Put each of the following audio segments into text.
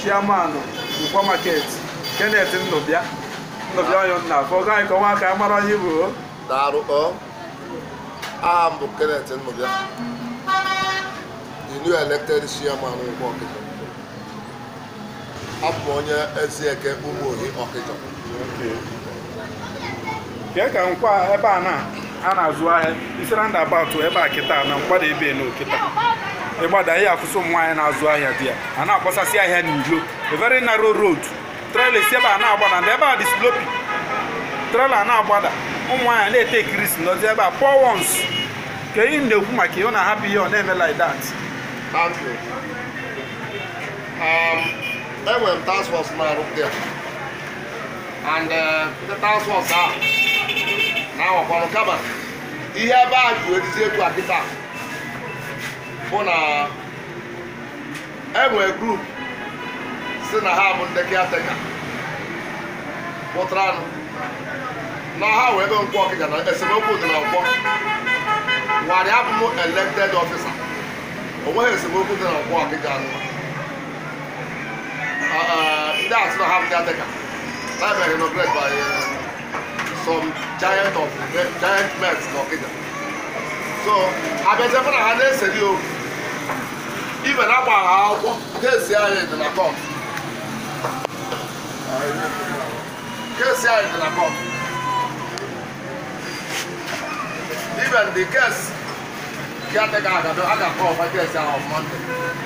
chiamanụ nkwa market kenneth nnụbịa nnụbịa onye nna afọ ọgọ anyị ka ọnwa aka mara onye bụ o. Daalụ ọ aha m bụ Kenneth Nnụbịa the new elected chairman Nkwo Ọkịja abụ m onye Ezieke Ụmụohi Ọkịja kee ka nkwa ebe a na a na-azụ ahịa isi roundabout ebe a kịta na mgbada ebe na okịta ịgbada ihe afụsụ ụmụ nwaanyị na-azụ ahịa dị ya a na-akpọsasị ahịa n'ilo a very narrow road trailer si ebe a na-agbada ndị ebe a dị sloppy trailer na-agbada ụmụ nwaanyị na-ete kirisi n'ozi ebe a poor ones ka ihe m na-ekwu maka ihe ọ na-ahapụ ihe ọ na-eme like that Thank you. Um, enwere m task force na-arụ there and uh, the task force ahụ na-awakwanụ kama ihe ebe a ji erizi etu a kịta bụ na enwere group si na ha bụ ndị caretaker pụtaranụ na ha wee ebe Nkwo Ọkịja na esemokwu dị na Nkwo warị abụ m elected officer o nweghị esemokwu dị na Nkwo Ọkịja anụ ndị asị na ha bụ caretaker na ebe inaugurate by uh, some giant of giant men na Ọkịja so abịaziekwa na ha na-eseri okwu ibe na agba ha akwụkwọ kesi anyị dị na kọt kesi anyị dị na kọt even the case caretaker agado aga kọl fa kesi ahụ on Monday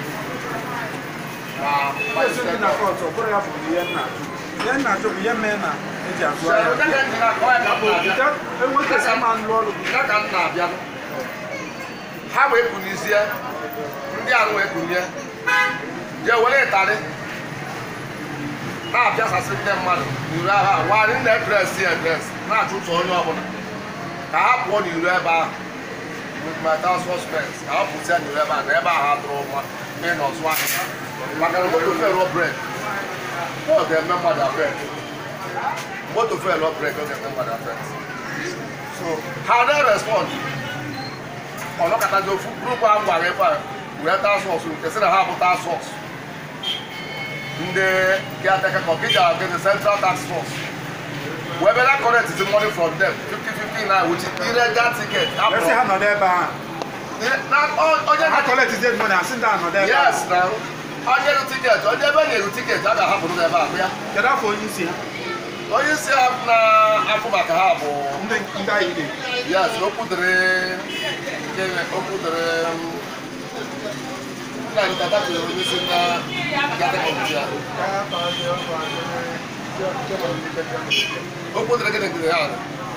na Ezi ndị na kọtụ ọ bụrụ ya bụ ihe nna achụ ihe nna achụ bụ ihe mee na eji azụ ahịa enweghị esi ma nlụ ọrụ bụ ya ka m na-abịa ha wee kunizie ndị ahụ wee kunie jee were ịtarị na-apịasasị ndị mmadụ n'iru agha warị ndị edres ya edres na-achụtụ onye ọbụla ka ha pụọ n'iru ebe ahụ with my task force friends ka ha pụsịa n'iru ebe ahụ na ebe ahụ ha dụrụ nwa ịnọ zụ ahịa maka na moto fel bred ọ ga-eme mmadụ afet moto fel bred ọ ga-eme mmadụ afet so ha na-respond ọnọkọtazi ofu grupu ahụ gwara ebe a wee task force nke sị na ha bụ task force ndị caretaker ka ọkịja nke the central task force wee bịa na collect the money from them 50-50 na which is illegal ticket esi ha nọdụ ebe ahụ Na- o- onye ha kọletizie mmadụ asị ndị a nọdụ ebe ahụ yes na onye ru tiketi onye ebe na-eru tiketi a ga-ahapụrụ n'ebe a bịa kedu afọ onye isi ha onye isi ha na-afụ maka ha bụ ndị ndị anyị na yes okwu dịrị gịnị okwu dịrị nna anyị tata tụrụ onye isi na kategọri ya okwu dịrị gịnị dịrị ha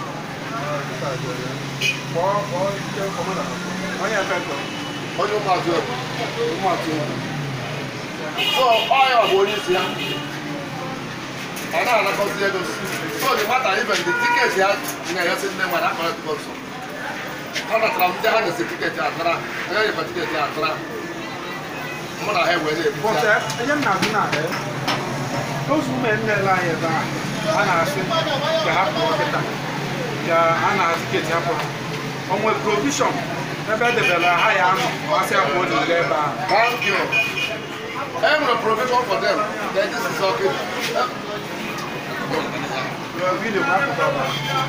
onye efekọ onye ụmụazụ egwu ụmụatụ so ọya bụ onye isi ha ọ na-anakọzi ego so the matter even the ticket ya na-enyesi ndị mmadụ akọrọtụgo nso ọ natara m ndị ha nyesi tiketi atara onye nyekwa tiketi atara mụ na ha ewere ebuzi But ya uh, ihe nna gị na eh, those women na-ele anyị ebe a a na-asị ka ha pụọ kịta ka a na-azụ tiketi ha pụrụ o nwere provision ebe edebere ha ya anọ ma asị ya pụọ n'ile ebe ahụ thank you e nwere provision for them that this is okay Video bụ akụkụ ọbara.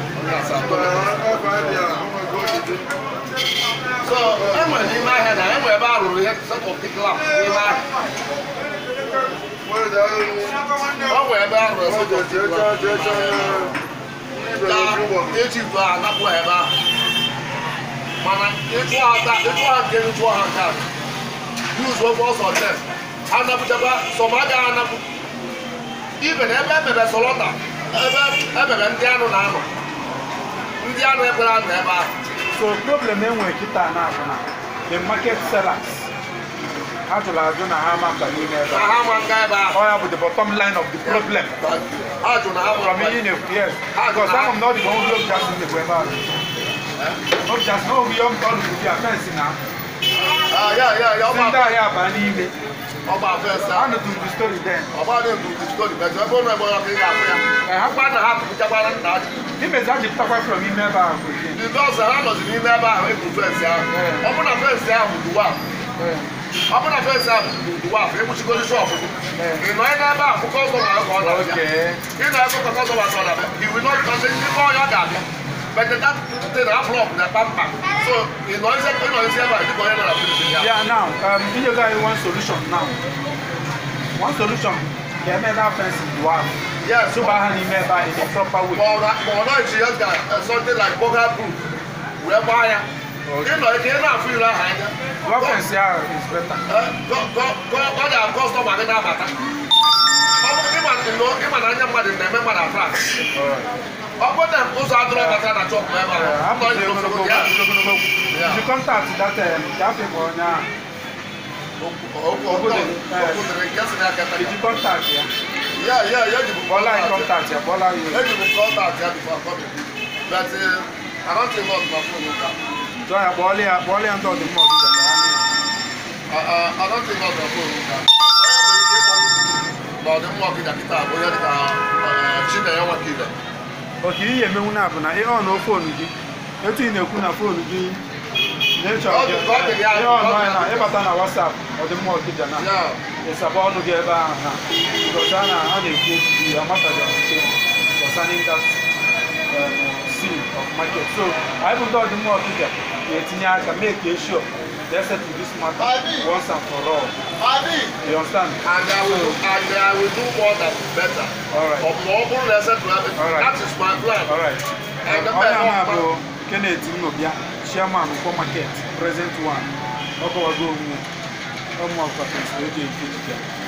so e nwere n'ime ahịa na e nwere ebe a rụrụ ihe set of big lamp n'ime ahịa o nwere ebe a rụrụ set of big lamp ka eji bụ anapụ ha ebe ahụ mana ịchụ ha taa ịchụ ha nke ịchụ ha nke a yuzu ofe ọsọ tem anapụchakwa sọm agaghị anapụ ibe na ebe emebe sọlọta ebe emebe ndị anụ na-anọ ndị anụ ekwere anọ ebe ahụ so problem enwere kịta na abụ na the market sellers ha jụrụ ajụ na ha ama mba n'ime ebe na a ha ma nga ebe ahụ ọ ya bụ the bottom line of the problem ha jụ na ha from ma ihe ị na-ekwu yes Ha jụ because na- some of them not the one who just na-ekwu ebe ahụ ọ just na obi ọm ọrụ bụ bịa fensị na Ah, ya ya ya si ndị ọgba ahịa aba n'ime ọgba fesa a nụtụrụ the story then ọgba na-ebu diskori mejọ ebe ụlọ ebe ọkụ ị ga-afụ ya Eh, ha akpa na ha pụchakwara nna ji imezi a jipụtakwa from ime ebe ahụ bụ ihe. ndị ọzọ ha nọzi n'ime ebe ahụ ebu fensị ahụ ọ bụrụ na fensị ahụ bụ duwa Eh, ọ bụrụ na fensị ahụ uwe afọ egbuchigoro shọpụ gị ị nọ ị n'ebe a fụkọ ọzọ ma ka ọ na-abịa Okay. ị na-ebe ka ọzọ ma ka ọ na-abịa he will not because ndị ọnya ga-abịa but that thing na block na pampa so ị nọ isi ị nọ isi ebe a dịka onye nọ na finish ya Yeah, now, um, you guys one solution now. One solution, get me that fence you have. yes So by hand in a proper way. ma ọ na- ma ọ nọghị ya ga something like burger proof wee gbaa ya ị nọ ike ị na-afụ ire ahụ anya One fence here is better. ọ ga kọstọma gị na-abata ọ bụ ịma nọ- ịma na anya mmadụ na-eme mmadụ afrak Alright. ọ bụ na ụzọ adịrọ bata na chọpụ ebe Uh, ahụ I'm nọ going to n'obodo go ya. go Yeah. If you contact that um, that people now, Okwu- okwu dịrị nke si n'aka if you contact yeah, ya ya ya ji bụ Bola in contact contact yeah, Bola you. eji bụ contact ya before coming but uh, I don't think not my phone ụka So yeah, Bola yeah, Bola and all the more do that. I don't think not my phone ụka onye nwere ike ịkpọ na ọdịmma ọkịja kịta bụ onye dịka chinenye nwakile Okay, ihe emenwu na bụ na ị ọ na fonu gị etu ị na-ekwu na fonu gị na-echọ Ọ dị- ọ dị ya, ihe ọ ọnụ dị na ya. ịbata na WhatsApp ọdịmma ọkịja na ya ịsaba ọnụ gị ebe ahụ na because a na a na-ekwu okwu ya mataja concerning that um, scene of market so anyị bụ ndị ọdịmma ọkịja ga-etinye aka make ka sure let's settle this matter once and for all Abi, you understand and I will and I will do more than better. all right Ọ bụ ọ bụrụ na ese tụrụ All right. that is my plan. all right And the onye a man- na-abụ Kenneth Nnobia chairman Nkwo market present one ọ kọwago onwe ụmụ ọkọtọ eji eji eji